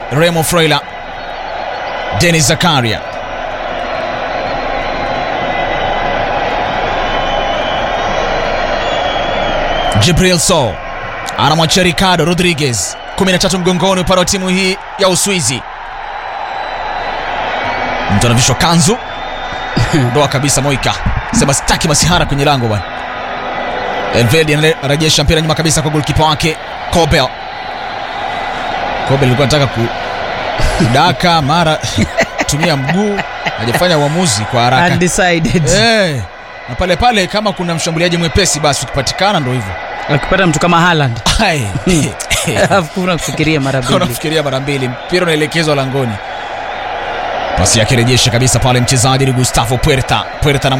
Remo Freuler, Denis Zakaria, Jibril So anamwachia Ricardo Rodriguez, 13 mgongoni upande wa timu hii ya Uswizi. Mtu anavishwa kanzu ndoa kabisa. Moika sema sitaki masihara kwenye lango bwana. Elvedi anarejesha mpira nyuma kabisa kwa golkipa wake Kobel. Kobel alikuwa anataka kudaka mara tumia mguu, hajafanya uamuzi kwa haraka Undecided. eh, na pale pale kama kuna mshambuliaji mwepesi basi ukipatikana ndo hivyo Akipata mtu kama Haaland Ai. hakuna kufikiria mara mbili. unafikiria mara mbili, mpira unaelekezwa langoni. Pasi yake rejesha kabisa pale mchezaji ni Gustavo Puerta. Puerta na